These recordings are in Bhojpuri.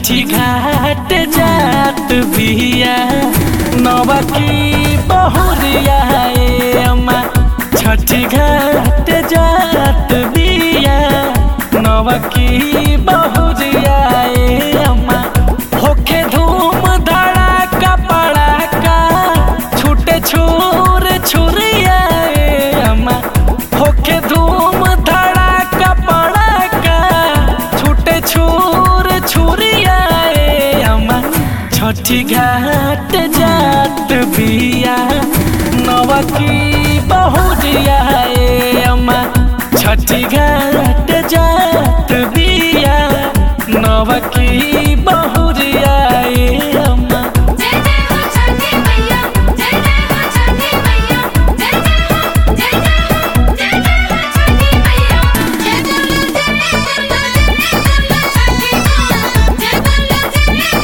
छठी घाट जात बिया नवा की बहुरिया ए अम्मा छठी घाट जात बिया नवा की बहुरिया ए अम्मा होखे धूम धड़ाका पड़ाका छूटे छूर छुरिया ए अम्मा होखे धूम धड़ाका पड़ाका छूटे छूर छुरिया ए अम्मा छठी घाट जात बिया नवा की बहुरिया ए अम्मा छठी घाट जात बिया नवा की बहुरिया ए अम्मा जय जय हो छठी मैया जय जय हो छठी मैया जय जय हो जय जय हो जय जय हो छठी मैया जय बोलो जय बोलो जय बोलो छठी मां जय बोलो जय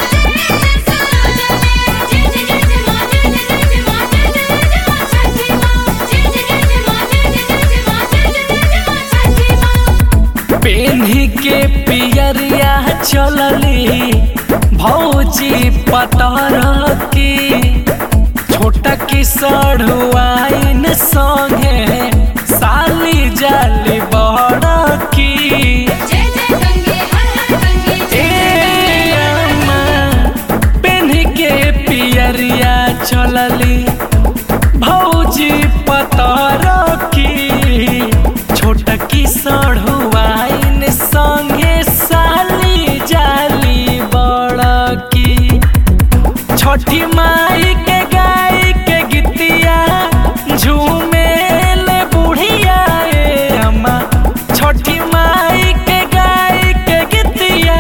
गंगे हर हर गंगे ए अम्मा पेन्ही के पियरिया चलली भौजी पतर की छोटकी सढ़ुआइन संगे साली जाली बड़की छठी माई के गाय के गीतिया झूमेल बुढ़िया ए अम्मा छठी माई के गाय के गीतिया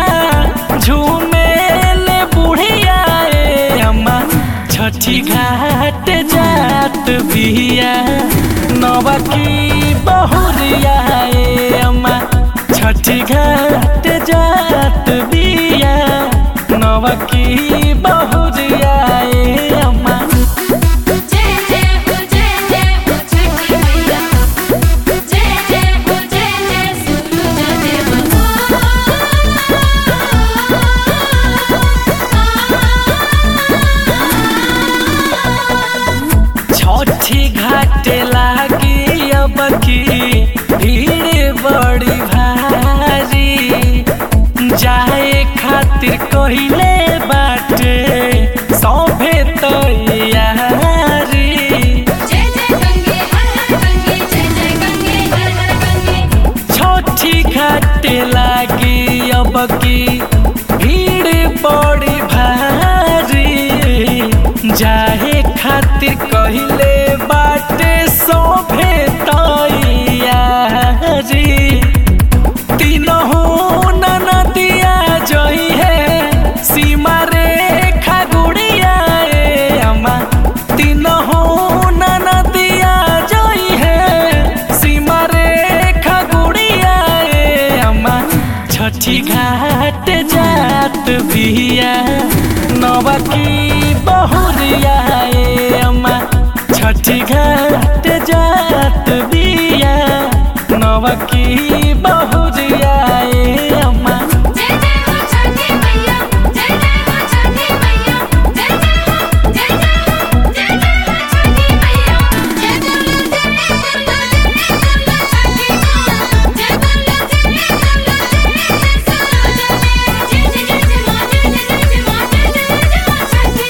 झूमेल बुढ़िया ए अम्मा छठी घाट जात बिया नवा की बहुरिया ए अम्मा छठी घाट जात बिया नवा की बहुरिया ए अम्मा जय जय हो जय जय हो छठी मैया जय जय हो जय जय सूरज छठी घाट लागी अब की भीड़ बड़ी भारी जाए खातिर कहिले बाटे सभे तैयारी जय जय गंगे हर हर गंगे जय जय गंगे हर हर गंगे छठी घाट लागी अब की भीड़ बड़ी भारी जाए खातिर कहिले बाटे सभे तैयारी तीनहु ननदिया जई है सीमा रेखा गुड़िया ए अम्मा तीनहु ननदिया जई है सीमा रेखा गुड़िया ए अम्मा छठी घाट जात बिया नवा की बहुरिया ए अम्मा छठी घाट जात बिया नवा की बहुरिया ए अम्मा जय जय हो छठी मैया जय जय हो छठी मैया जय जय हो जय जय हो जय जय हो छठी मैया जय बोलो जय बोलो जय बोलो छठी मां जय बोलो जय बोलो जय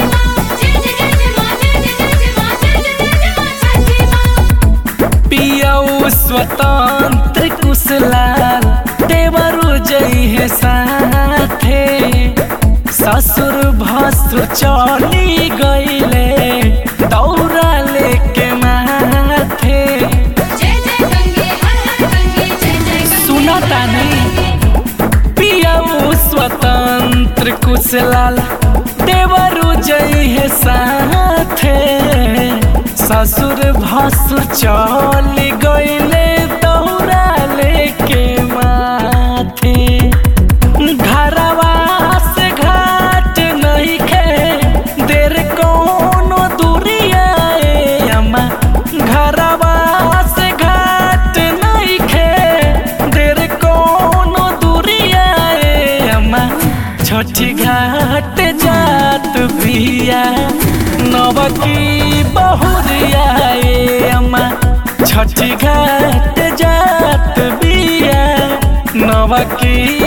जय स्वतंत्र कुशलाल देवरु जई है साथे ससुर भसुर चली गईले दौरा लेके माथे जय जय गंगे हर हर गंगे जय जय गंगे सुना तानी पियाऊ स्वतंत्र कुशलाल देवरु जई है साथे ससुर भसुर चल गईले दौरा लेके माथे घरवा से घाट नहीं खे देर कोनो दूरिया ए अम्मा घरवा से घाट नहीं खे देर कोनो दूरिया ए अम्मा छठ गीतिया नवकी बहुरिया ए अम्मा छठी घाट जात बिया नवकी